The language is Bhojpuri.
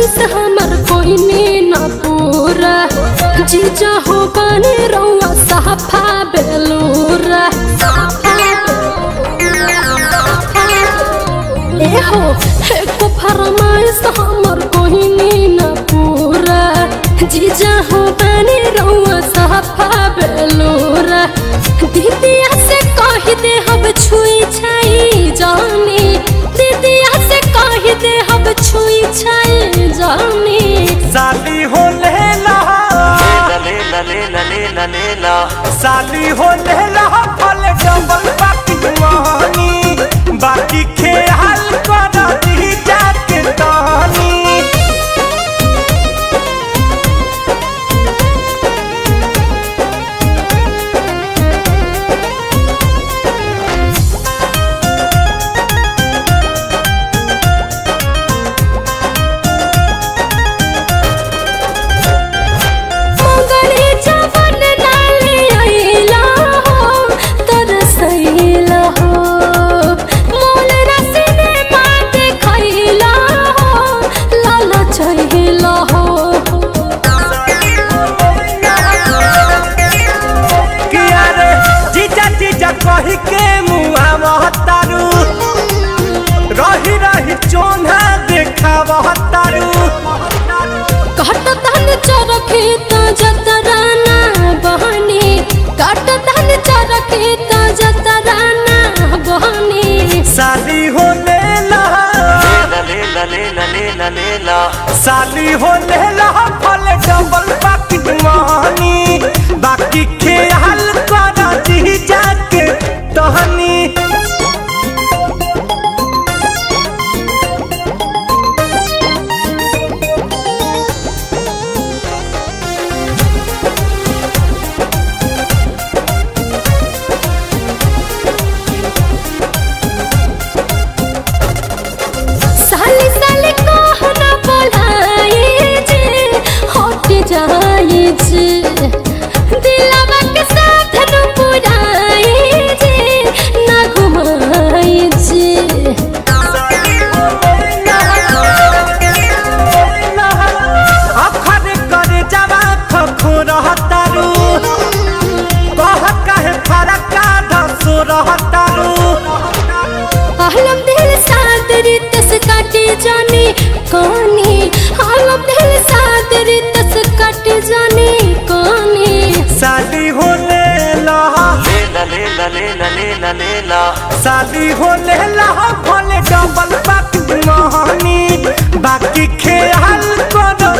फरमाइश हमर कोई न पूरा जीजा हो बने रउआ साफा बेलूरा ए हो एको फरमाइश हमर कोई न पूरा जीजा हो बने रउआ साफा बेलूरा दीदिया से कह दे हम छुई छाई जानी दीदिया से कह दे हम छुई छाई जानी साली हो लेला लेला लेला लेला लेला साली हो लेला फल डबल बाकी मानी बाकी खेल कर दी जाके तानी मंगली जवन नाले आइला हो तरसैला हो मोल रसने मात खैला हो लाल चहिला हो किया रे जीजा जीजा कही के मुआ महतारू रही रही चोना देखा महतारू काट धन चरखे त जतराना बहनी काट धन चरखे त जतराना बहनी साली हो लेला लेला लेला लेला लेला साली हो लेला फल डबल बाकी मानी बाकी खेल कर दी जाके तहनी साली साली कहना बोलाए जे हट जाए जे दिलवा के साथ न पुराए जे ना घुमाए जे अखर करे जवा खखो रहतारू कह कहे फरका धसो रहतारू आलम दिल साथ रितस काटे जाने कौनी आलम दिल साथ रितस काटे जाने कौनी साली हो लेला लेला लेला लेला लेला लेला साली हो लेला भले डबल बाकी मानी बाकी खेल कर